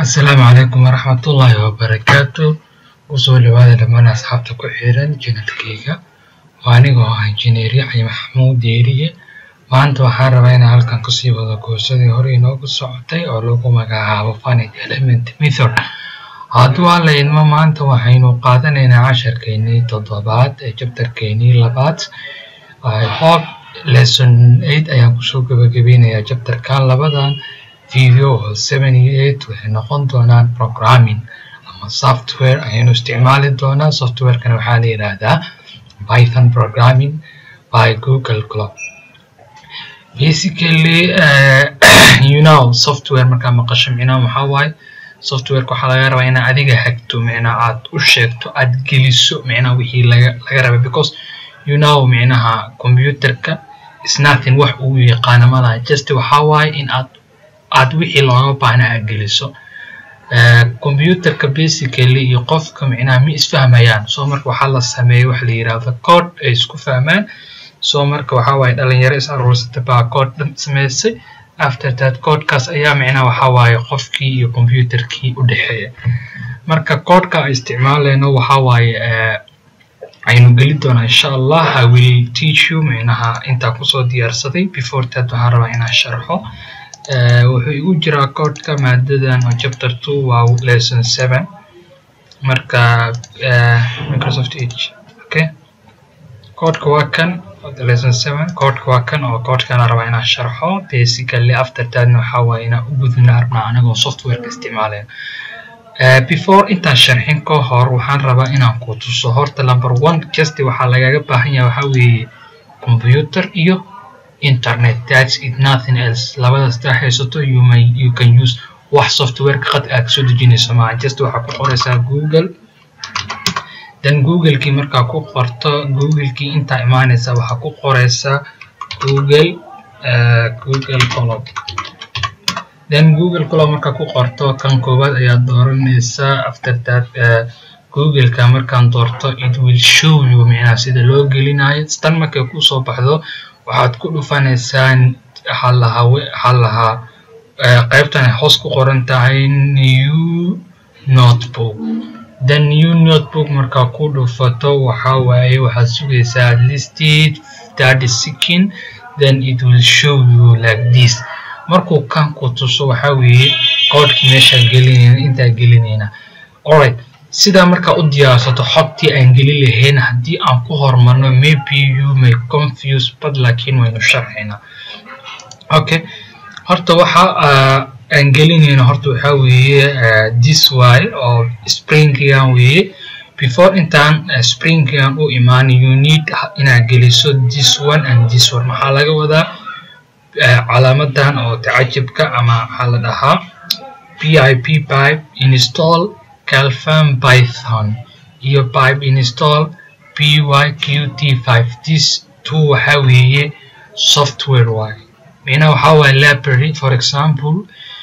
asalaamu calaykum waraxmatullaahi wabarakaatu usoo dhawaada dhammaan asxaabta ku xiran janalkeyga waa anigoo ah injineer yaxya maxamuud deeriye maanta waxaan rabaa inaan halkan kusii wado koorsadii hore inoogu socotay oo lagu magacaabo finite element method hadduu alla idmo maanta waxaynu qaadanaynaa casharkeennii toddobaad ee jabtarkeennii labaad hope lesson eight ayaan kusoo gabagabeynayaa jabtarkan labadan video oo seven iyo eight waxay noqon doonaan programming ama software ayaynu isticmaali doonaa softwarekana waxaa la yidhaahdaa python programming by google cloud basically uh, you know software markaa maqasho micnaha waxaa waaye softwareka waxaa laga rabaa inaa adiga hagto micnaha aad u sheegto aad geliso micnaha wixii laga laga raba because you know micnaha computerka is nothing wax uu yaqaano malaha just waxaa waaye in aad aad wixii looga baahna aad geliso computerka basically iyo qofka micnaha ma isfahmayaan so marka waxaa la sameeya waxa la yidhaahdo code ay isku fahmaan so marka waxaa waaye dhalinyaro is aruursatay baa code dhan sameysay after that codekaas ayaa micnaha waxaa waaye qofkii iyo computerkii u dhexeeya marka codeka aan isticmaalayno waxaa waaye aynu geli doonaa insha allah i will teach you micnaha intaa kusoo diyaarsaday before that waxaan rabaa inaan sharxo wuxuu igu jiraa codeka maadadan oo chapter two waa lesson seven marka microsoft edge okay codeka waa kan lesson seven codeka waa kan oo codekana rabaa inaan sharxo basically after thatna waxaa waaye inaan u gudbina rabnaa anagoo softwareka isticmaalayna before intaan sharxin ka hor waxaan rabaa inaan ku tuso horta number one just waxaa lagaga baahan yahay waxaa weeye computer iyo internet that's it nothing else labadaas taa haysato you may you can use wax softwareka qad aad soo dejinayso maaha just waxaa ku qoraysaa google then googlekii markaa ku qorto googlekii intaa imaanaysa waxaa ku qoraysaa google uh, google colom then google colom markaa ku qorto kan koowaad ayaad dooranaysaa after that uh, googleka markaan doorto it will show you micnaha sida loo gelinayo tan markay kusoo baxdo waxaad ku dhufanaysaa waxaa lahaa waxaa lahaa qaybtan ay hoos ku qoran tahay new notebook then new notebook markaa ku dhufato waxaa waaye waxaad sugaysaa at least thirty second then it will show you like this markuu kan ku tuso waxaa weeye codkii meeshaa gelinayna intaa gelinayna alright sidaa markaa u diyaarsato xogtii aan geli lahayn haddii aan ku hormarno maybe you may confuse but laakiin waynu sharxaynaa okay horta waxa aan gelinayno horta waxaa weeye this way oo springigan weeye before intaan springigan u imaan you need inaad geliso this one and this one maxaa laga wadaa calaamadan oo tacajibka ama waxaa la dhahaa pip pipe install calfan python iyo pipe install pyqt5 this two waxaa weeye software waay micnaha waxaa waaye library for example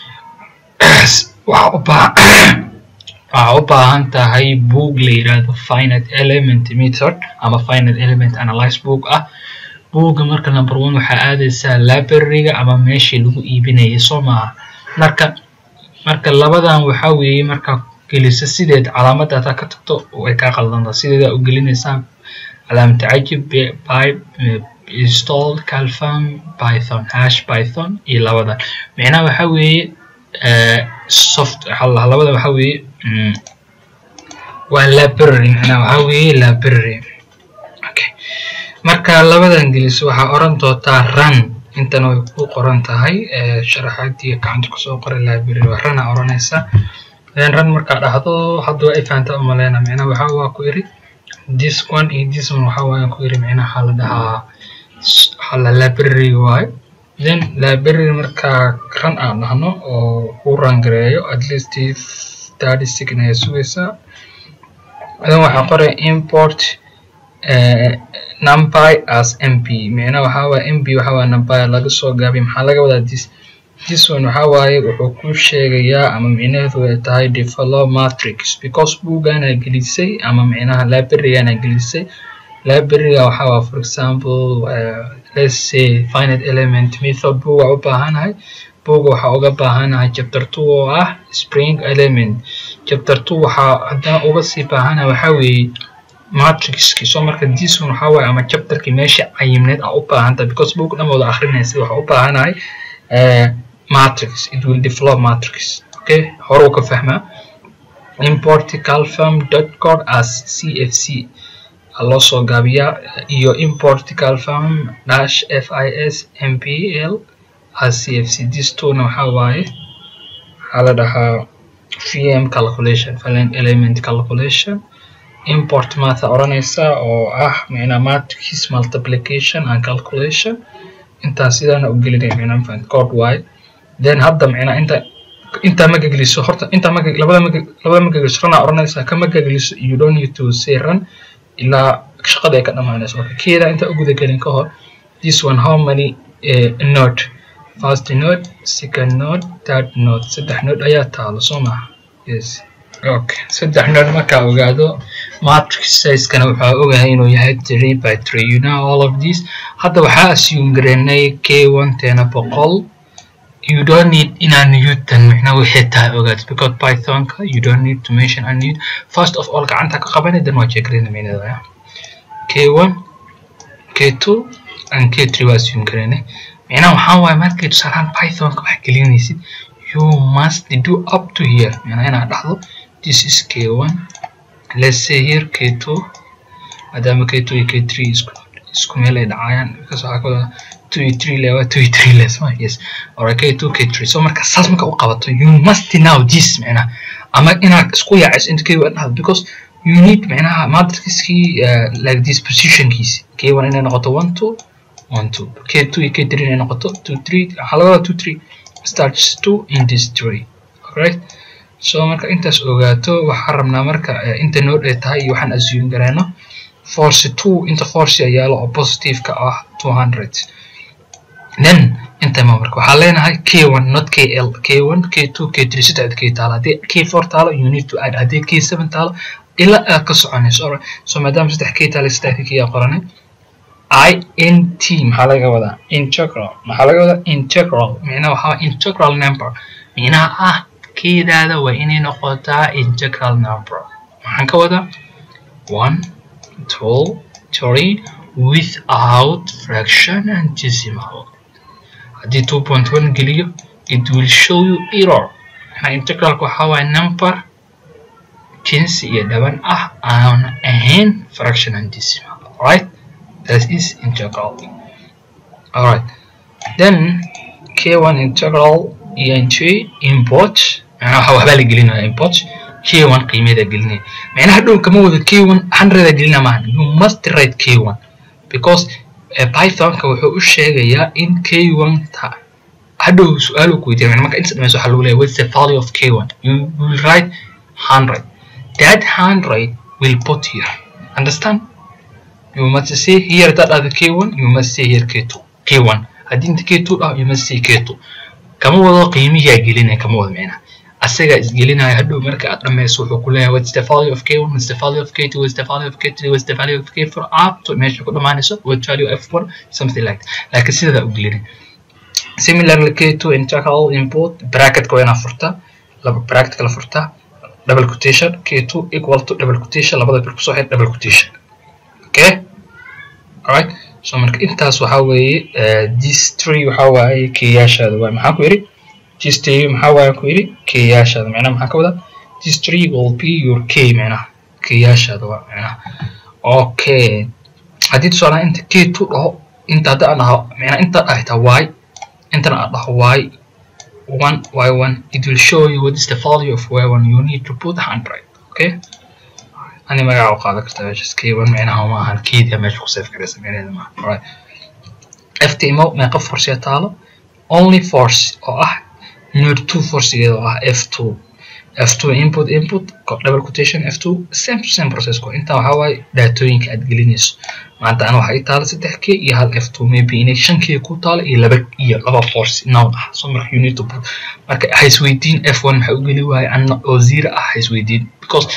waxaa u baahan tahay book la yidhaahdo finite element method ama finite element analyze book ah buugga marka number one waxaa aadaysaa libraryga ama meeshii lagu iibinayay soo maaha marka marka labadan waxaa weeye markaa gelisa sideed calaamada hataa ka tagto way kaa qaldanta sideedaa u gelinaysaa calaamad tacajib pipe install calfam python hash python iyo labadan micnaha waxaa weeye soft labada waxaa weeye waa library micnaha waxaa weeye library okay marka labadan geliso waxaa oran doontaa run intana way ku qoran tahay sharaxaadii gacanta kusoo qoray library waa runa oranaysa ran markaa dhahdo hadda waa ay fahantaa umaleyna micnaha waxaa waa ku iri this one iyo this one waxaa waayan ku iri micnaha waxaa la dhahaa waxaa la library waayo then library markaa ran aan dhahno oo ku rangareeyo at least thirty second ayaa sugaysaa then waxaa qoraya import numpy as mp micnaha waxaa waaye mp waxaa waaye numpy laga soo gaabiy maxaa laga wadaa this this one waxaa waaye wuxuu ku sheegayaa ama micnaheedu ay tahay develop matrix because buugana gelisay ama micnaha librarygana gelisay libraryga waxaa waa for example uh, let's say finite element method buuga u baahanahay buga waxaa uga baahanahay chapter two oo ah spring element chapter two waxaa haddana uga sii baahanahay waxaa weeye matrixki so marka this one waxaa waaye ama chapterki meesha cayimneed aa u baahantahay because book dhan wada akrinaysa waxaa u baahanahay matrix it will develop matrix okay hore u ka fahmaa import calfam dot code as cfc loo soo gaabiyaa iyo import calfam dash fis mpl as cfc this tuna waxaa waaye waxaa la dhahaa vm calculation valent element calculation import maatha odhanaysa oo ah micnaa matrix multiplication and calculation intaan sidaana u gelinaya micnaa mafahant code waaye then hadda micnaa inta intaa magageliso horta intaa maga labada maga labada magageliso runaa odhanaysaa ka magageliso you don't need to say run ilaa shaqada ay ka dhamaanayso marka keeda intaa u gudagelin ka hor this one how many uh, node first node second node third node saddex node ayaa taalo soo maha yes okay saddex node markaa ogaado matrix sizekana waxaa ogahay inuu yahay three by three you know all of this hadda waxaa assume gareynay k one teena boqol you don't need inaan newton micna waxay tahay ogaad because pythonka you don't need to mention a newt first of all gacanta ka qabanay then waa jeegareyna meynada k1 k2 and k3 waa assume gareynay micnaha waxaa waaye markay tusaalahaan pythonka wax gelinaysid you must do up to here micnaha inaad dhahdo this is k1 let's say here k2 maadaama k2 iyo k3 isku isku meel ay dhacayaan because waxaa ka wada two iyo three lewa two iyo three less ma yes or k two k three so marka saas marka u qabato you must know this micnaha ama inaad isku yaacayso inta k one dhahdo because you need micnaha matrixkii uh, like this positionkiisi k one inay noqoto one two one two k two iyo k three inay noqoto two three waxaa laga wadaa two three starts two in this three alright so marka intaas ogaato waxaan rabnaa marka uh, inta node ay tahay iyo waxaan assume gareyno force two inta force yaalo oo positive ka ah two hundred then inta ma marka waxaa leenahay k1 not kl k1 k2 k3 saddexda k taalo haddii k4 taalo you need to add haddii k7 taalo ilaa aad ka soconayso alright so maadaama saddex k taalo saddexda k yaa qoranay i n t maxaa laga wadaa integral maxaa laga wadaa integral micnaha waxaa integral number micnaha ah keedaada waa inay noqotaa integral number maxaan ka wadaa one two three without fraction and decimal haddii two point one geliyo it will show you error maxaa integralka waxaa waaye number jinsi iyo dhaban ah aan ahayn fraction and decimal alright that is integral alright then k1 integral ent import macnaha waxbaa la gelinaya import k1 qiimeeda gelinaya macnaha dhow kama wado k1 hundreda gelina maahan you must write k1 because pythonka wuxuu u sheegayaa in k1 ta hadhow su-aal ku weydiiya marka inta dhamayso waxaa lagu leeyahay what's the value of k1 you will write 100 that 100 will put here understand you must say here that are the k1 you must say here k2 k1 haddii inta k2 dhaho you must say k2 kama wado qiimihiyaa gelinaya kama wado micnaha asaga isgelinaya hadhow marka aad dhamayso wuxuu ku leeyahay what's the value of k1 what's the value of k2 what's the value of k3 what's the value of k4 up to meesha ku dhamaanayso what value f1 something like that laakiin sidaa u gelinin similarly k2 integral input bracketka waa inaa furtaa laba bracket kala furtaa double quotation k2 equal to double quotation labada bir kusoo xir double quotation okay alright so marka intaas waxaa weeye this tree waxaa waaye keyaashaada waa maxaa ku yidhi this tree maxaa waaye ku yidhi keyaashaada macnaha maxaa ka wadaa this tree will be your k macnaha keyaashaada waa macnaha okay haddii tusaalaha inta k2 dhaho inta hadda aan dhaho macnaha inta dhahaytaa y intana aad dhaho y one y one it will show you what is the value of y one you need to put 100 okay ani magaca u qaadan kartaa meeshas k one micnaha ma ahan keedia meesha ku save garaysa micnaheeda maaha alright ftmo meeqa force taalo only force oo ah node two forcegeeda oo ah f two f2 input input double quotation f2 same to same process ko inta waxaa waaye daatooyinka aad gelinayso maanta ana waxaa ii taala saddex k iyo hal f2 maybe inay shan k ku taalo iyo laba iyo laba force noun ah so marka you need to put marka ha isweydiin f1 maxaa u geli waaye anna oo zero ah ha isweydiin because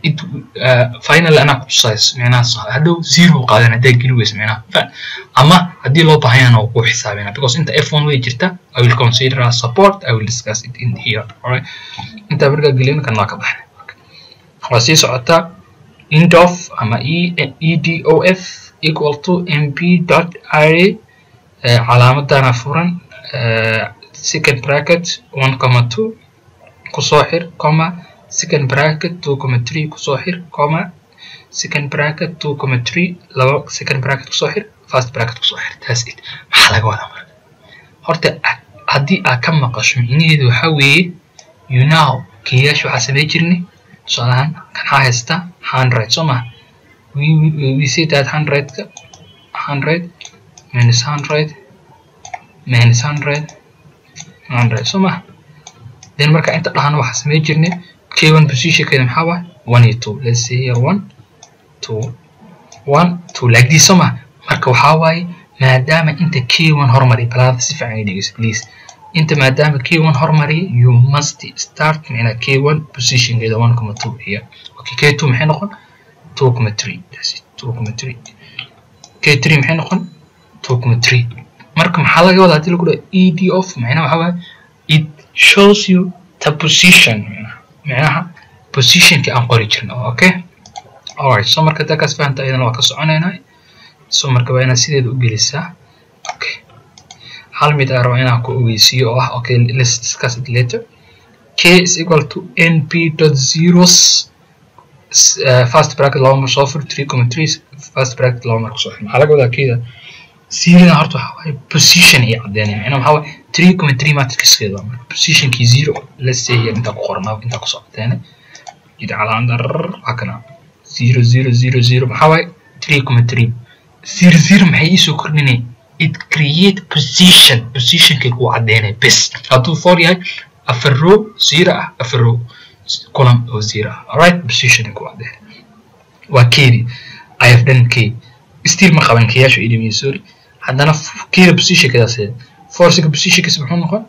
it uh, final anaa kutusayso micnaha hadhow zero qaadan haddaa geli weysa micnaha ama haddii loo baahanyana waa kuu xisaabina because inta f1 way jirta i will consider as support i will discuss it in here alright intaa markaa gelin kan waa ka baxnay waa sii socotaa int of ama e edof equal to mp dot array calaamadana furan second bracket one comma two kusoo xir comma second bracket two comma three kusoo xir comma second bracket two comma three laba second bracket kusoo xir first bracket kusoo xir that's it maxaa laga wadaa marka horta haddii aad ka maqasho micnaheedu waxaa weeye you know kiyaasha waxaa samey jirnay tusaalahaan kan waxaa haysta hundred soo maha we, we, we say that hundredka hundred minus hundred minus hundred hundred soo maha then marka inta dhahana waxaa samey jirnay k1 positionkeeda maxaa waay one iyo two let's say here one two one two like this soo maha marka waxaa waaye maadaama inta k1 hormariya balaada si fiican ay dhegeyso please inta maadaama k1 hormariya you must start micnaa k1 positionkeeda one comma two here okay k2 maxay noqon two comma three that's it two comma three k3 maxay noqon two comma three marka maxaa laga wadaa hadii lagu dhaho ed of macnaha waxaa waaye it shows you the position micnaha positionkii aan qori jirna okay alright so marka hadaa kaas fahanta ayadana waa ka soconaynaa so marka waa inaad sideeda u gelisaa okay hal mid aan raba inaan ku ogeysiiyo oo ah okay let's discuss it later k is equal to np dot zeros uh, first bracket laba mar soo fur three comma three first bracket laba mar kusoo xir maxaa laga wadaa keeda zerada horta waxaa waaye position ay caddeynaya macnaha waxaa waaye three comma three matrixkeeda waa marka positionkii zero let's say here intaa ku qoranaa intaa kusoo caddeynay jid calaamada waa kana zero zero zero zero maxaa waaye three comma three zero zero maxay iisoo kordhinay it create position positionkay kuu caddeynay bes hadduu four yahay afar row zero ah afar row column oo zero ah alright position ay kuu caddeynay waa keedii i have done k still ma qaban kayaashu idhimiye sorry haddana keeda positionkeedaas forciga positionkiisa muxuu noqon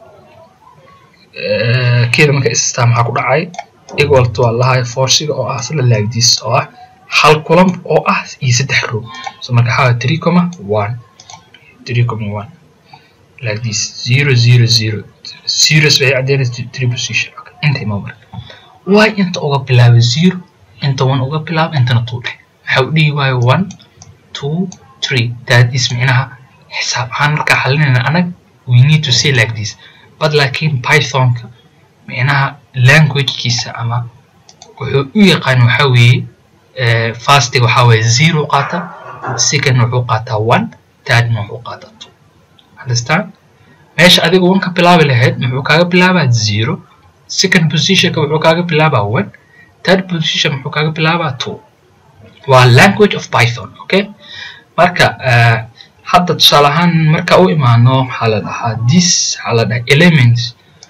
keeda marka istaa maxaa ku dhacay equal to allahay forciga oo ah isla laagdiis oo ah hal kulam oo ah iyo saddex row so marka waxaa three comma one three comma one like this zero zero zero zeros waxay caddeynaysa three position inta ima marka waay inta uga bilaaba zero inta one uga bilaaba intana two dheh maxaa u dhihi waayo one two three that is micnaha xisaab ahaan markaa xalinayna anag we need to say like this but laakiin pythonka micnaha languagekiisa ama wuxuu u yaqaan waxaa weeye fastig waxaa weeye zero qaata second wuxuu qaataa one thirdna wuxuu qaataa two understand meesha adiga one ka bilaabi lahayd muxuu kaaga bilaabaa zero second positionka wuxuu kaaga bilaabaa one third position wuxuu kaaga bilaabaa two waa language of python okay marka hadda tusaale ahaan marka u imaano waxaa la dhahaa this waxaa la dhahaa elements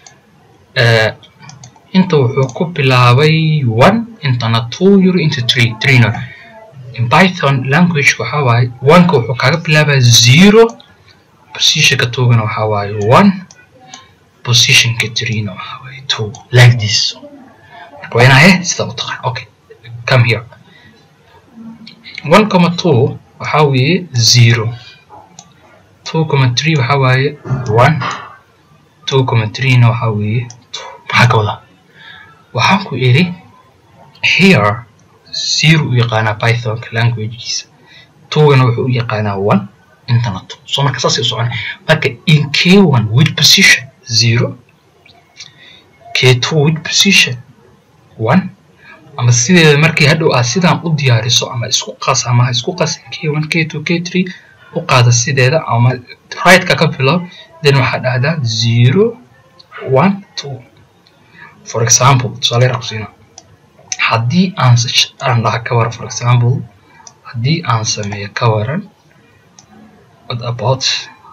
inta wuxuu ku bilaabay one intana two euro into three threeno in python language waxaa waaye oneka wuxuu kaaga bilaabaa zero positionka twogana waxaa waaye one positionka threena waxaa waaye two like this marka waa inaa he sida u taqaan okay come here one comma two waxaa weeye zero two comma three waxaa waaye one two comma threena waxaa weeye two maxaa ka wadaa waxaan ku idhi here zero u yaqaanaa pythonka languagekiisa twogana wuxuu u yaqaanaa one intana two so marka saasay u socona marka in k one with position zero k two with position one ama sideeda markii hadhow aad sidaan u diyaariso ama isku qas ama isku qas k one k two k three u qaada sideeda ama rightka ka bilow then waxaad dhahdaa zero one two for example tusaale yar kusiina haddii aan aan dhaha ka waran for example haddii aan sameeyo ka waran what about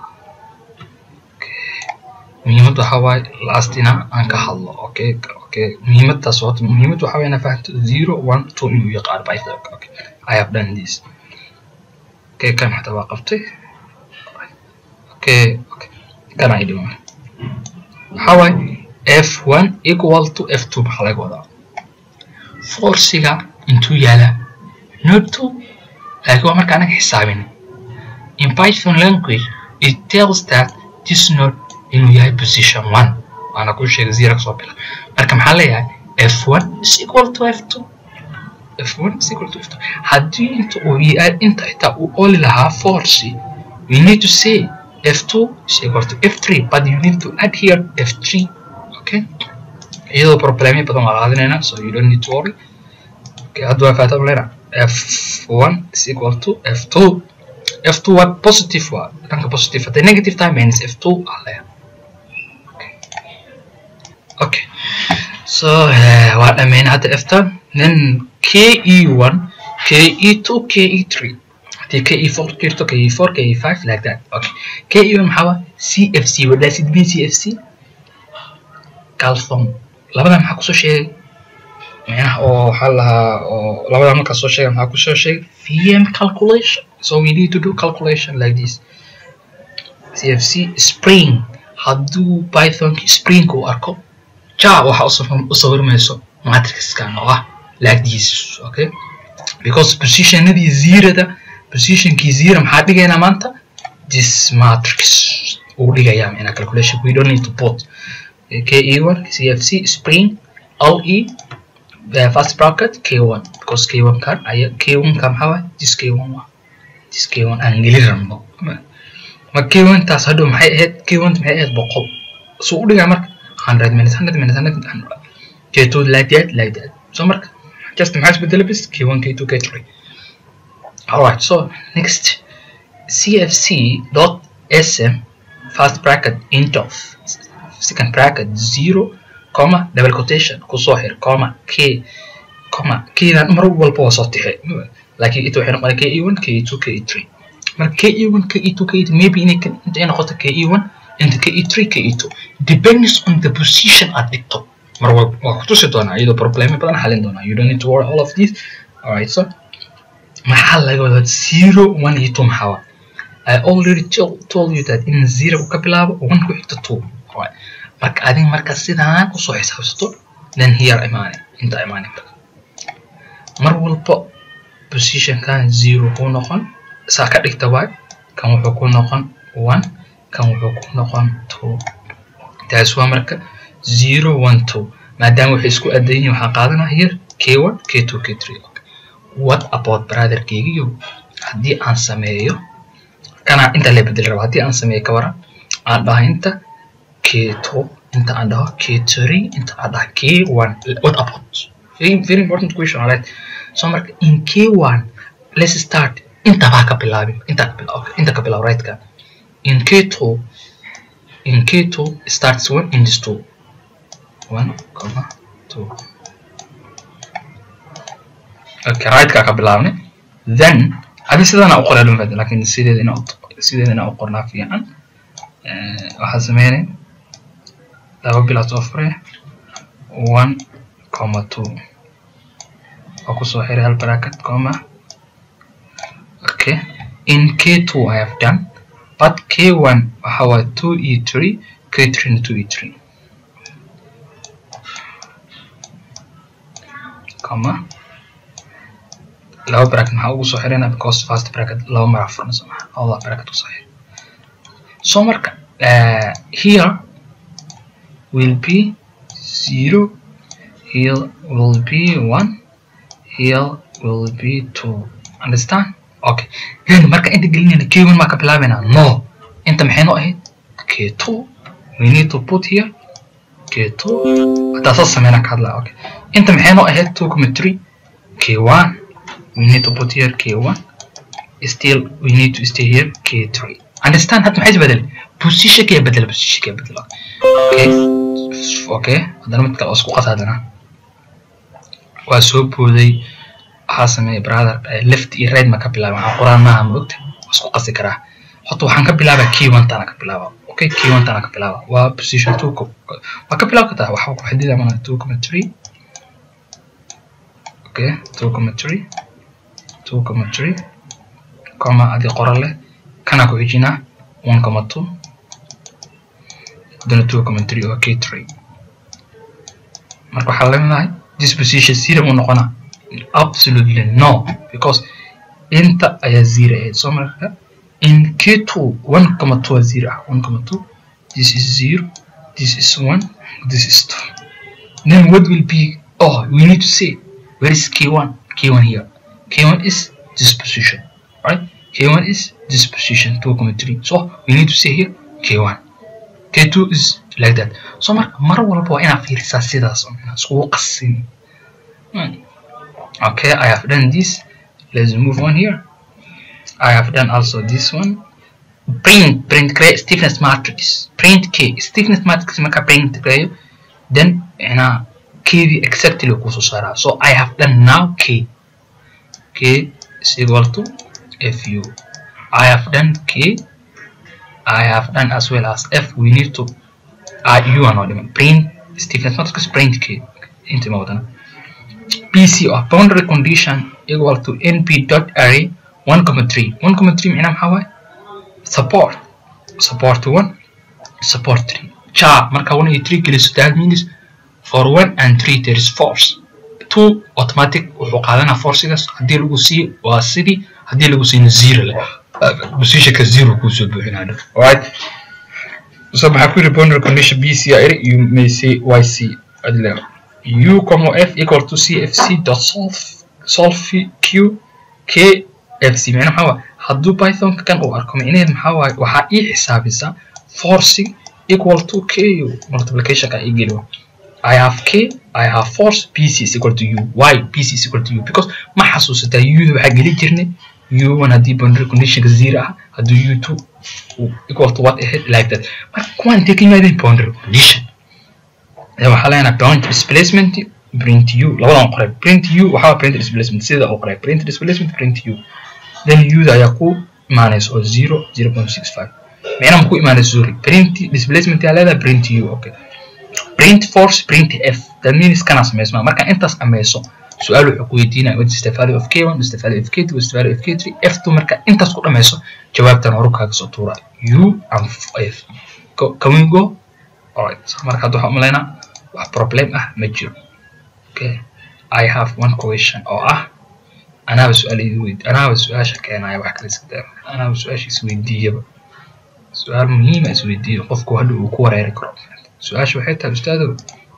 muhiimad waxaa waaye lastina aan ka hadlo okay okay muhiimadaas horta muhiimad waxaa waaye inaa fahanto zero one two inuu yaqaan python okay i have done this okay kan xataa waa qabtay okay okay kana ay dhiman waxaa waaye f one equal to f two maxaa laga wadaa forciga intuu yaalaa node two laakiin waa marka anaga xisaabin in python language it tells that this node inuu yahay position one waana kuu sheegay zero kasoo bila marka maxaa leeyahay f1 is equal to f2 f1 is equal to f2 haddii inta uu inta xitaa uu oli lahaa force we need to say f2 is equal to f3 but you need to add here f3 okay iyadoo problemyo badan waa qaadanaynaa so you don't need to worry okay hadda waa faata lena f1 is equal to f2 f2 waa positive waa dhanka positive hadday negative tahay minus f2 aa leeyahay okay so uh, waa dhammayna hadda f10 then ke1 ke2 ke3 hadii ke4 jirto ke4 ke5 like that okay ke1 maxaa waa cfc what does it mean cfc calphone labadan maxaa kusoo sheegay micnaha oo waxaa lahaa oo labadan markaa soo sheegay maxaa kusoo sheegay vm calculation so we need to do calculation like this cfc spring hadduu pythonki spring uu arko ja waxa u sawirmayso matrixkan oo ah like this okay because positionadii zerada positionkii zero maxaa dhigaynaa maanta this matrix uu dhigayaa micnaa calculation we don't need to put ke1 cfc spring le uh, first bracket k1 because k1 kan aya k1 ka maxaa waay this k1 waa this k1 aan geli rabno ma k1 taas hadhow maxay ahayd k1 maxay ahayd boqol suu u dhigaa marka 100 minutes 100 minutes 100 k2 like that like that so marka just maxaa isbedela bis k1 k2 k3 alright so next cfc dot sm first bracket int of second bracket zero comma double quotation kusoo xir comma k comma kdan mar walba waa soo tixe laakiin ita waxay noqonaa ke1 ke2 ke3 marka ke1 ke2 ke3 maybe inay intay noqoto ke1 inta ke3 ke2 depends on the position aad dhigto mar walba waa kutusi doonaa iyadoo problemo badan xalin doonaa you don't need to worry all of these alright so maxaa laga wadaa zero one iyo two maxaa waa I already told you that in zero ka bilaabo one ku xigto two alright marka adiga marka sidaan usoo xisaabsato then here imaane inta imaane mar walba positionkan zero kuu noqon saa ka dhigta waay kan wuxuu ku noqon one kan wuxuu ku noqon two taas waa marka zero one two maadaama waxay isku adan yihiin waxaan qaadanaa here k one k two k three what about brotherkeygiyo haddii aan sameeyo kana inta la bedeli raba haddii aan sameeyo ka waran aan dhaha inta k2 inta aan dhaho k3 inta aan dhaho k1 what about very very important question alright so marka in k1 let's start inta baa ka bilaabin inta ka bilaab okay inta ka bilaab right ka in k2 in k2 starts one in this two one comma two okay right ka ka bilaabne then adi sidana u qoraa dhumfad laakiin sideeda ina sideeda ina u qornaa fiican waxaa sameynay laba bilood oo fure one comma two waa kusoo xiray hal bracket comma okay in k2 I have done but k1 waxa waa two e three k3 na two e three comma laba bracket maxaa ugu soo xirayna because first bracket laba magac furna soo maha labada bracket kusoo xiray so marka uh, here will be zero here will be one here will be two understand okay then marka inta gelinayna k1 maa ka bilaabayna no inta maxay noo ahayd k2 we need to put here k2 hadaa soo sameyna ka hadlaa okay inta maxay noo ahayd two comma three k1 we need to put here k1 still we need to stay here k3 understand hadda maxay isbedel position kaya bedela position kaya bedela okay okay haddana mid kale oo isku qata haddana waa soo booday waxaa sameeyay brother left iyo right ma ka bilaaba waxaa qoraan maaha ma ogta waa isku qasi karaa horta waxaan ka bilaabaa key one tana ka bilaaba okay key one tana ka bilaaba waa position two waa ka bilaab kartaa waxaa ku xidida mana two comma three okay two comma three two comma three comma adi qoran leh kana ku xijinaa one comma two haddana two comma three waa k three marka waxaa leedahay disposition zero u noqonaa absolutely no because inta ayaa zero ahayd soo marka in q2 one comma two waa zero ah one comma two this is zero this is one this is two then what will be oh we need to say where is k1 k1 here k1 is this position right k1 is this position 2.3 so we need to say here k1 k2 is like that so marka mar walba waa inaad fiirisaa sidaas oo inaa iskugu qasin okay i have done this let's move on here i have done also this one print print create stiffness matrix print k stiffness matrix marka print create then ina kdi exactly kusoo saaraa so i have done now k k is equal to fu i have done k i have done as well as f we need to uh, u are not even print stiffness matrix print k into wadana pc or boundary condition equal to np dot array 1.3 1.3 معناه maxaa waaye support support 1 support 3 cha marka 1 iyo 3 geliso that means for 1 and 3 there is force 2 automatic wuxuu qaadanaa forcigaas haddii lagu siiyo waa sidii haddii lagu siina zero leh positionka zero kuu soo buuxinaa alright so maxaa ku yiri boundary condition b c r you may say y c adle u comma f equal to cfc dot solve solve q k fc macnaha maxaa waaye hadduu pythonka kan uu arko micnaheed maxaa waaye waxaa ii xisaabisaa forcing equal to k multiplicationka ii geliyo I have K, I have force, PC is equal to U. Why PC is equal to U? Because ma xasuusataa U waxaa geli jirnay U1 haddii boundary conditionka zero ah haddii U2 equal to what ahead like that. Marka kuwaan intee ka yimaadeen boundary condition. waxaa leenahay point displacement print U labadan qoray print U waxaa print displacement sida uu qoray print displacement print U then U da ayaa ku imaanaysa oo 0 0.65 micnaha ma ku imaanaysa sorry print displacement ayaa leedahay print U okay print force print f that means kana samaysmaa marka intaas ameyso su-aal wuxuu ku weydiinaya what is the value of k1 what is the value of k2 what is the value of k3 f2 marka intaas ku dhameyso jawaabtan horu kaaga soo tuura u and f can we go alright so marka hadda waxaan umaleynaa wax problem ah ma jiro okay i have one question oo ah anaaba su-aal weyd anaaba su-aasha keenaya wax kale iska daa anaaba su-aasha isweydiiyaba su-aal muhiima isweydiiyo qofku hadha uu ku wareeri karo su-aasha waxay tahay ustaadow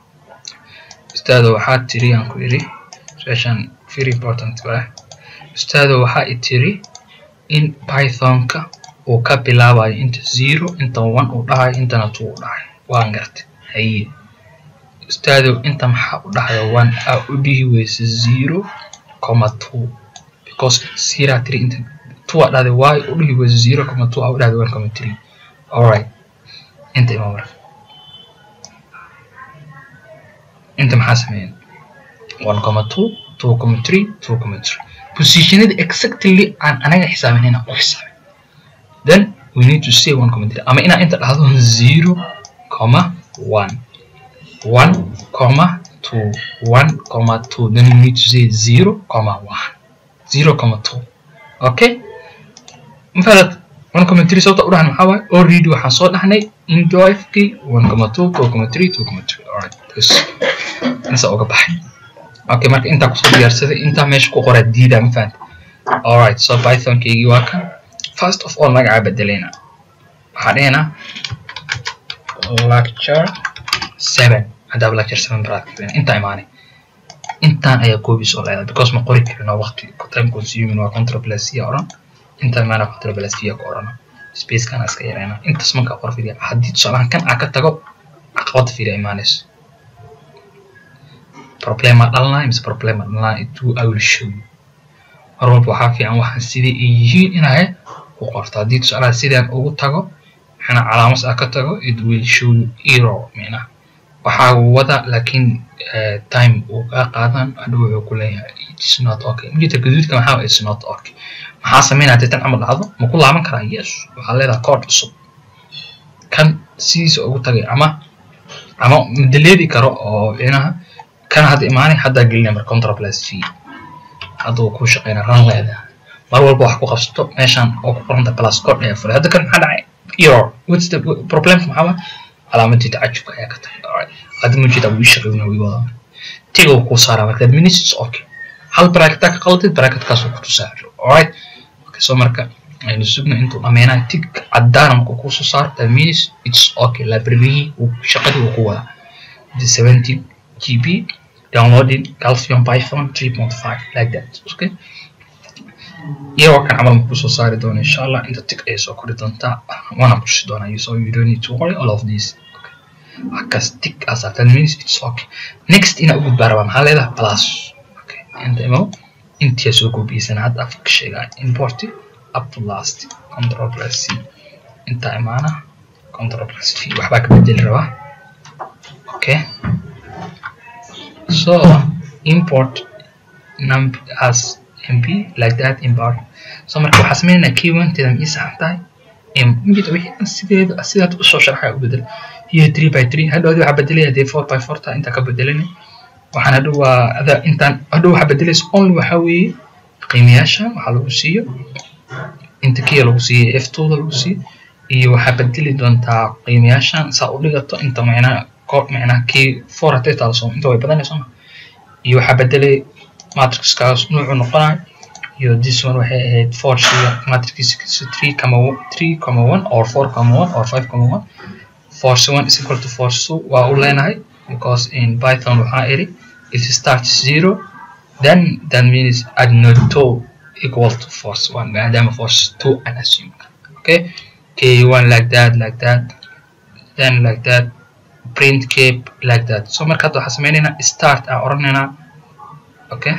ustaadow waxaa tiri aan ku idhi su-aashan very important ah ustaadow waxaa i tiri in pythonka uu ka bilaabayo inta zero inta one uu dhahayo intana two uu dhahayo waan gartay haye ustaadow inta maxaa u dhahayo one aa u dhihi weysa zero comma two because zero tiri inta two aa dhahday why u dhihi weysa zero comma two aa u dhahday one comma three alright inta ima marka inta maxaa sameeyeen one comma two two comma three two comma three positionada exactly aan anaga xisaabinayna u xisaabin then we need to say one comma three ama inaa inta dhahdo zero comma one one comma two one comma two then we need to say zero comma one zero comma two okay mafalad one comma three sababta u dhahan maxaa waaye already waxaan soo dhahnay indoifkii one comma two two comma three two comma three alright this insa uga baxay okay marka intaa kusoo diyaarsaday intaa meesha ku qora diida ma fahanta alright so pythonkeygii waa kan first of all magacaa bedelayna waxaa dhahaynaa lecture seven haddaaba lecture seven baraad intaa imaanay intaan ayaa koobiis oo leedahay because ma qori karino waqti time consuming waa control plus c odhan intaan imaana control plus v ka odhano spacekana iska yarayna intaas markaa qor fidiya haddii tusaalahan kan aa ka tago caqabada fidiya imaanayso problema dhalnaa mise problema dhalnaa itu i will show you mar walba waxaa fiican waxaan sidai ay yihiin inaa ku qorto haddii tusaalaha sidaan ugu tago maxana calaamas ah ka tago it will show you error micnaha waxaa wada laakiin time uu kaa qaadan hadhow wuxuu ku leeyahay it's not okay mujita gaduudka maxaa it's not okay maxaa sameynaya haddii tan camal dhacdo ma ku laaban karaa yes waxaa leedahay code cusub kan sidiisa ugu tagay ama ama madaleedi karo oo micnaha kan hadda imaanay haddaa gelinaya marka contra plus v hadda uu ku shaqeynaa ran leeda mar walba wax ku qabsato meeshan oo ku qoranta plus code ayaa furay hadda kan maxaa dhacay error what's the problemka maxaa waa calaamadii tacajubka ayaa ka tahay alright hadda mujida wuu shaqeynaa wii wadaa tiga uu kuu saaraa marka minutes okay hal bracketaa ka qaladid bracketkaasoo ku tusaa alright okay so marka aynu sugno intuu dhammeynaa tig caddaana markuu kusoo saaro that means it's okay librarygii shaqadii uu ku wadaa the 70 gb downloading calcium python 3.5 like that okay iyagoo kan camal maku soo saari doona insha allah inta tig ayay soo kori doontaa waana kutusi doonaa so you don't need to worry all of these okay halkaas tig as that means it's okay next ina u gudbaa rabaa maxaa leedahay plus okay inta imo intiya soo goobiyeysan hadda afka sheegaa import up to last control plus c inta imaana control plus v waxbaa ka bedeli rabaa okay so import num as mp like that import so marka waxaa sameynaynaa keywanteeda ma ii saxan tahay mid wixii sideeda sidaad usoo sharxaya u bedel iyo three by three hadhoodi waxaa bedelaya dee four by four taa intaa ka bedelani waxaan hadhow waa ada intaan hadhow waxaa bedelaysa only waxaa weeye qiimayaashan waxaa lagu siiyo inta kiya lagu siiyo f twoda lagu siiyo iyo waxaa bedeli doontaa qiimayaashan saa u dhigato inta macnaha koob macnaha kii four haday taalo soo inta way badanayso ma iyo waxaa bedelay matrixkaas nuucu noqonayo iyo this one waxay ahayd four shiga matrixkiisa three comma three comma one or four comma one or five comma one force one is equal to force two waa u leenahay because in python waxaa iri if it starts zero then that means add not two equal to force one maadaama force two an assume okay k one like that like that then like that print cape like that so marka hadda waxaa sameynaynaa start aan oranaynaa okay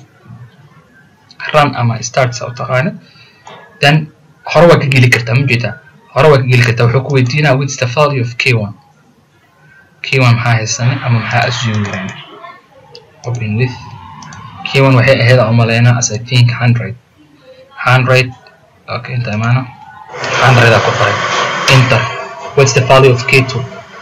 run ama start saa u taqaanid then hore waa ka geli kartaa ma jeedaa hore waa ka geli kartaa wuxuu ku weydiinaa what's the value of k1 k1 maxaa haysanay ama maxaa assume garayna open with k1 waxay ahayd aan umaleynaa as i think 100 100 okay inta imaana 100 aa ku qoray enter what's the value of k2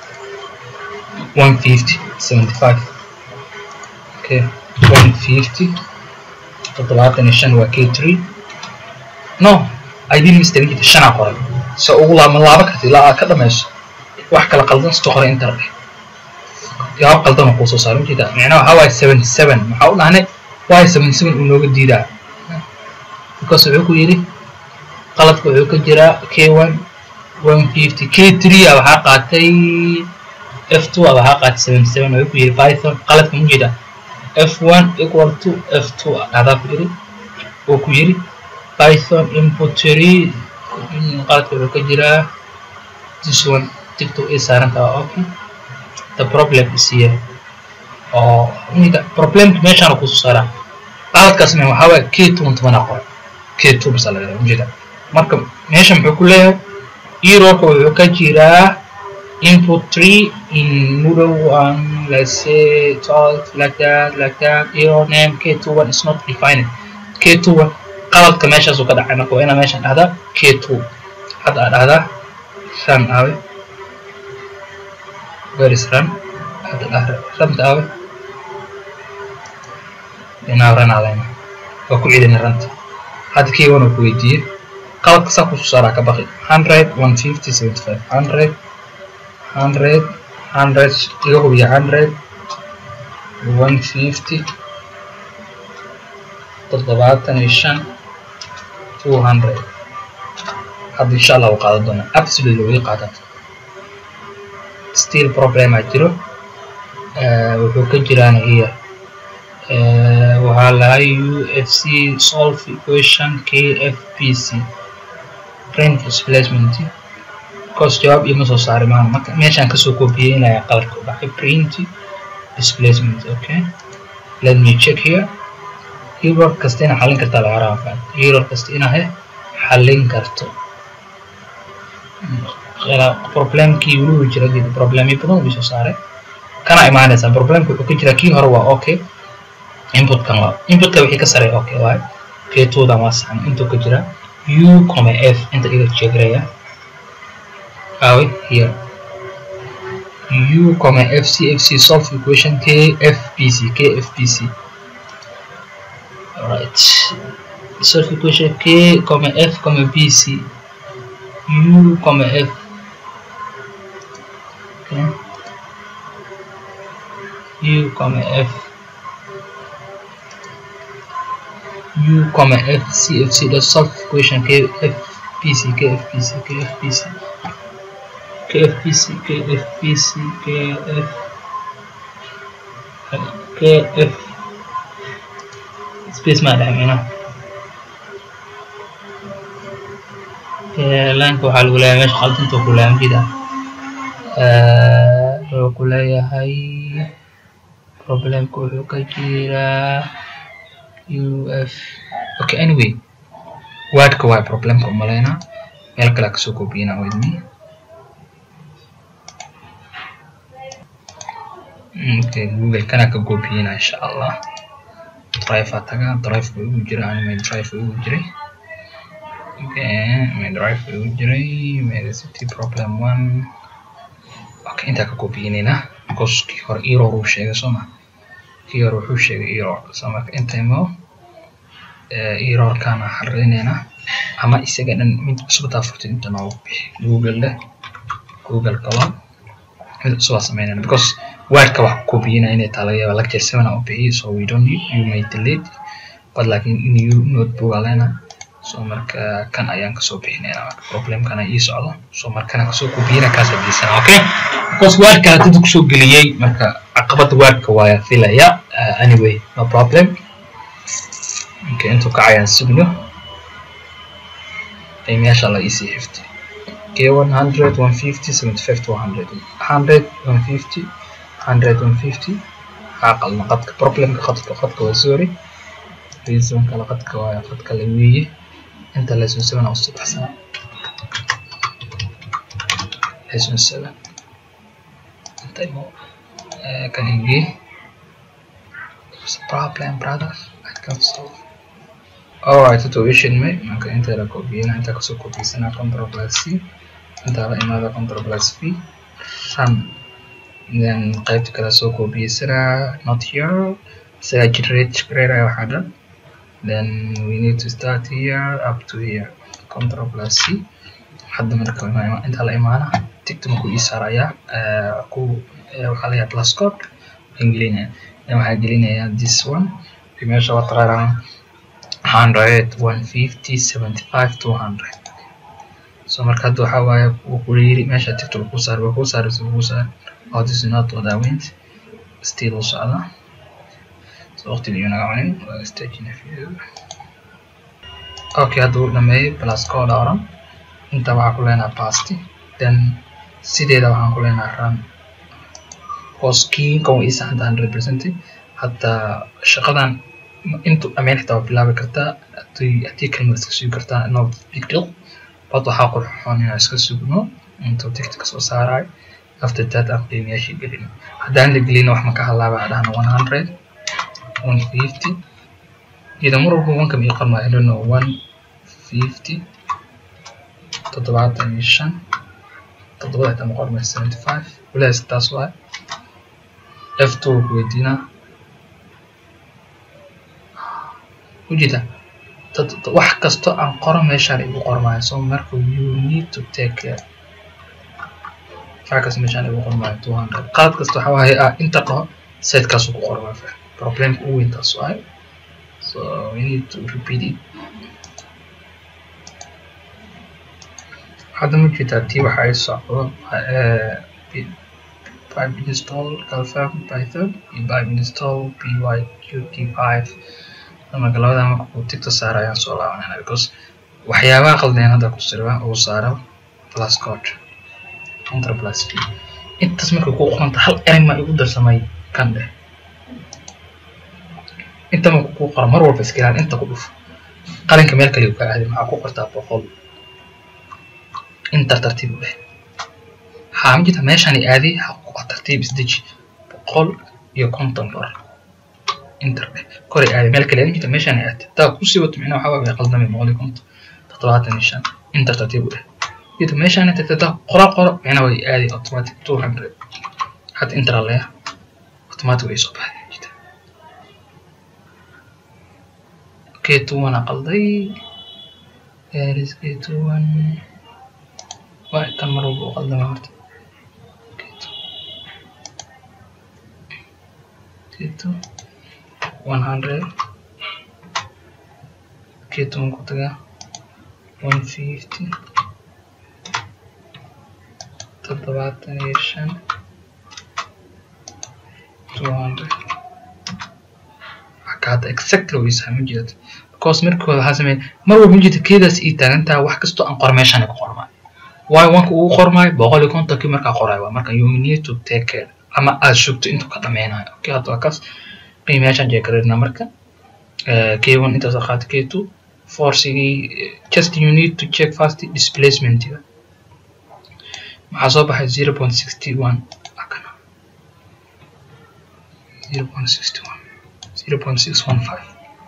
150 75 okay 150 toddobaatan iyo shan waa k three no idin mistake jita shanaa qoray se ugu laama laaba karta ilaa aad ka dhamayso wax kala qaldan sito qoray intar dheh jawaab qaldan oo kuu soo saaro ujeeda micnaha waxaa waaye seventy seven maxaa u dhahnay waayo seventy seven uu nooga diidaa because wuxuu ku yidhi qaladka wuxuu ka jiraa k one one fifty k three a waxaa qaatay f two a waxaa qaatay seventy seven wuxuu ku yidhi python qaladka ma jeeda f1 equal to f2 adaa ku yiri oo ku yiri python input tree qaladka wuxuu ka jiraa this one tigto ay saarantaa okay the problem is here oo ninka problemka meeshaan kusoo saaraa qaladkaas me waxaa waaye k two tobanaa qoray k two basa laga yaaba ujeeda marka meesha muxuu ku leeyahay errorka wuxuu ka jiraa input tree in Moodle one, let's say 12, like that, like that, error name K21 is not defined. K21 qaladka meeshaas uu ka dhacay marka waa inaa meeshan dhahdaa K2 hadda aa dhahdaa run aawe where is run hadda dhah runta aawe inaa run aaleyna waa ku celina runta hadda K1 uu ku weydiiyey qaladka saa kusoo saaraa ka baqi 100 150 75 100 hundred hundred iga hubiya hundred one fifty toddobaatan iyo shan two hundred hadda insha allah u qaadan doonaa absolutely way qaadan still problema jiro wuxuu ka jiraan here waxaa lahay u f c solve equation k f p c print displacement course jawaab ima soo saari maaha marka meeshaan kasoo kobiyeynaya qaladka u dhacay print displacement okay let me check here error kasta ina xallin kartaa laga rabaa error kasta ina he xallin karto problemkii weliba jira geeda problemyo badan uu soo saaray kana imaanaysaa problemka wuxuu ka jira kii hore waa okay inputkan waa inputka wixii ka sareeya okay waaye keetoodan waa saxan intuu ka jira u coma f inta iga jeegraya awe here u comma fc fc solve equation k fpc k fpc alright solve equation k comma f comma bc u comma f okay u comma f u comma f c f c dot solve equation k f p c k f p c k f p c k f p c k f p c k f k f space ma dhex micnaha laanka waxaa lagu leeyahay meesha qaldinta ku leeyahay mjida wuxuu ku leeyahay problemka wuxuu ka jiraa u f okay anyway wordka waa problemka umaleynaa meel kale kasoo koobiyana with me okay google kana ka koobiyana insha allah drive aa tagaa drive buu igu jira anime drive buu igu jiray okay my drive buu igu jiray medicity problem one okay intaa ka koobiyinayna because kii hore error uu sheegay soo ma kii hore wuxuu sheegay error so marka intaymo errorkana xaririnayna ama isaga dhan mid cusubtaa furtid inta noogu bixi google leh google kalo mid cusubaa samaynayna because wordka wax koobiyina inay taa laga yaaba lecture seven aan u bixiyo so we don't need you may delete but laakiin new notebook aa leenahay so marka kan ayaan kasoo bixinayna marka problemkana ii socdo so markana kasoo koobiyina kaas hadiisana okay because wordka hadda kusoo geliyey marka caqabada wordka waaya filaya uh, anyway no problem okay intuu kacayaan sugno qiimayaasha la isii xifti k one hundred one fifty seventy five to hundred hundred one fifty hundred one fifty waxaa qalna qadka problemka qadka qadka waa sorry reason kala qadka waa qadka la weeye inta lesson seven aa usii baxsana lesson seven inta imo kan ingee problem brother I can solve alright tuition me marka inta la koobiyana inta kasoo koobiyasana control plus c inta la imaada control plus v run then qaybta kale soo koobiyasana not here isaga generate generate waxaa dhan then we need to start here up to here control plus c hadda marka inta la imaana tigta markuu ii saarayaa ku waxaa layahay plus code aan gelinaya then waxaa gelinaya this one meesha waa taqaaraan hundred one fifty seventy five two hundred so marka hadda waxaa waaye wuu ku yiri meesha tigta ku saar waa ku saaraysa ku saar oh this is not what I went still u socda so waqtiga iyo naga cunin waa stagina video okay hadda uu dhameeyey plus code oran inta waxaa ku leenaha pasti then sideeda waxaan ku leenaha run hoskiinkan waa ii saxanta hundred percent hadda shaqadan intu dhammayn xitaa waa bilaabi kartaa haddii kalmad iska sugi kartaa no big deal bad waxaa qurxoon inaan iska sugno intuu tigta kasoo saarayo after that aan qiimayaashii gelin haddaan la gelin wax maka halaaba dhahna one hundred one fifty ida mar walba wanka mii qormaa I don't know one fifty toddobaatan iyo shan toddobada xitaa ma qormay seventy five walaas taas waay f two weydiinaa ujeeda wax kasto aan qoro meeshaan igu qormaayo so marka you need to take care wax kasta meeshaan igu qormaayo two hundred qaad kasta waxa waaye ah inta dhaho setekaasuu ku qormaa fa problemka ugu weyn taas waaye so we need to repeat it hadda ma jeedaa tii waxa ay socdo pipe install confirm python iyo pipe install pyqt5 marka labada marka uu tigta saara ayaan soo laabanayna because waxyaabaha qaldeen hadda ku sirba uu saaro plus code enter plus v intaas marka ku qoranta hal eray ma igu darsamay kan dheh inta marka ku qora mar walba iska ilaali inta ku dhuf qalinka meel kale ka aadi maxaa ku qortaa boqol inter tartiib u dheh haa ma jirta meeshaan aadi ha tartiib isdeji boqol iyo konton dolar inter dheh koray aadi meel kale jirta meeshaan aadi taa kusii wato micnaha waxaa waa qaldamay boqol iyo konton toddobaatan iyo shan inter tartiib u dheh jirta meeshaan tagta taa qora qoro micnaha way aadi automatic two hundred hadda inter leeya automatic way soo baxday jirta k two one qalday eris k two one waa kan mar walba u qaldama horta k two one hundred k2 ku tagaa 150 toddobaatan iyo shan 200 hada exactly way saama jeedato because markii hore waxaa sameeyay mar walba majeeda keedaas ii taagantaa wax kastoo aan qor meeshaan ku qormaayo waayo wanka ugu qormaayo boqol iyo kontonkii markaa qorayo waa marka you need to take care ama aad sugto intuu ka dhameynayo okay hadda waa kaas qiimayaashaan jeekarina marka k1 intaas qaata k2 forcigii just you need to check fast displacementiga maxaa soo baxay zero point sixty one akana zero point sixty one zero point six one five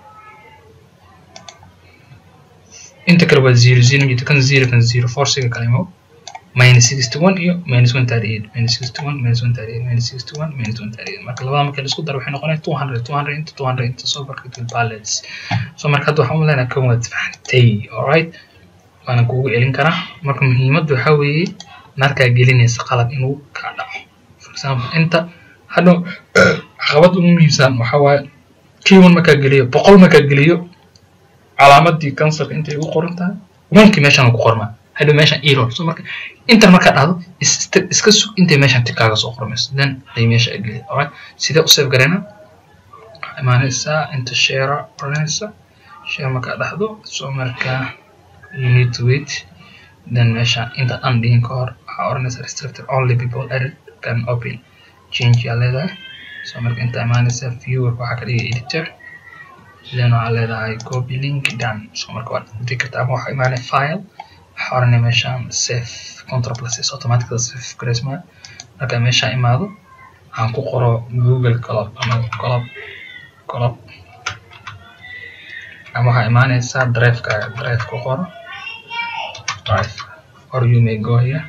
inta kale waa zero zero jita kan zero kan zero forciga kale mo minus sixty one iyo minus one thirty eight minus sixty one minus one thirty eight minus sixty one minus one thirty eight marka labada marka laisku daro waxay noqonaya two hundred two hundred into two hundred into soo barka balance so marka hadda waxaan umaleynaa kan waad fahantay alright waana kugu celin karaa marka muhiimadda waxaa weeye markaa gelinaysa qalad inuu kaa dhaco for example inta hadhow caqabad ugu muhiimsan waxaa waaye kiwan markaa geliyo boqol markaa geliyo calaamadii cancerka intay ugu qoran tahay wankii meeshaan ku qormaa hadhow meeshaan error so marka intan markaa dhacdo iska sug intay meeshaan tikaaga soo qormayso then ay meesha geliya alright sidee u save garayna waxaa imaanaysaa inta share oranaysa share markaa dhacdo so markaa you need to wait then meesha inta aan dhihin ka hor waxaa oranaysa restricted only people edit can open change yaa leedahay so marka inta imaanaysa viewer waxaa ka dhigay editor then waxaa leedahay copy link done so marka waad dhigi kartaa ama waxaa imaanaya file waxaa oranaya meeshaan save control plus is automatically save gareysmaa marka meesha imaado waxaan ku qoro google colob ama colob colob ama waxaa imaanaysaa drivekaaga drive ku qoro drive or you may go here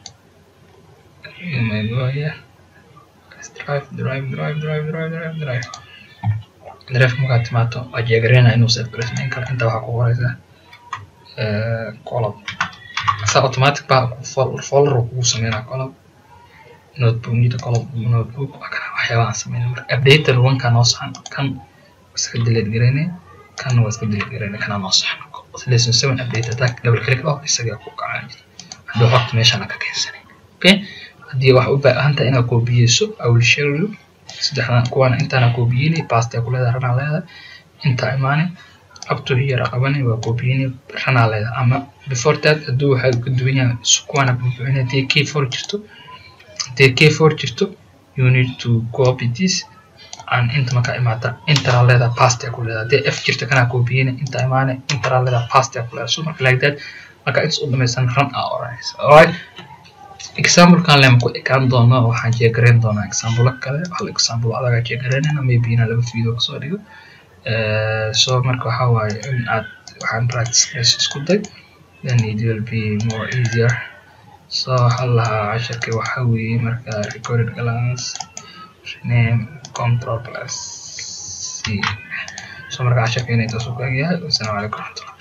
you may go here Let's drive drive drive drive drive drive drive drive markaad timaato waa jeegareynaa inuu save gareysmayn karo inta waxaa ku qoraysaa colob saa automatic baa folder kugu sameynaa colob notebook nida colob notebook waxyaaba aan sameynay marka updater wanka noo saxan kan iska delete gareynay kan waa iska delete gareynay kana noo saxan lesson seven update attack double click oh isagaa ku kacaan haddii xogta meeshaan ka keensanay okay haddii wax u baahan tahay inaad koobiyeyso i will share you saddexdan kuwaana intaana koobiyeynay pasta ku leedahay ranaa leedahay intaa imaanay up to here qabanay waa koobiyeynay ranaa leedahay ama before that hadduu waxaa ka duwan yahay kuwaana buuxinay haddii k four jirto haddii k four jirto you need to copy this aan inta markaa imaata intara leedahay pasta ku leedahay haddii f jirta kanaa koobiyeyna inta imaanay intara leedahay pasta ku leedahay so marka like that marka intas u dhamaysan run aa oranaysa alright examplekan lema ku ekaan doono waxaan jeegarayn doonaa example kale hal example adaga jeegaraynayna maybe ina laba video kasoo dhigo so marka waxaa waaye in aad waxaan practice gareys isku day then it will be more easier so waxaa lahaa casharkii waxaa weeye marka recorded glance rename control plus c so marka casharkeena intaas u kaagyahay wasalaamu calaykum waraxmatullah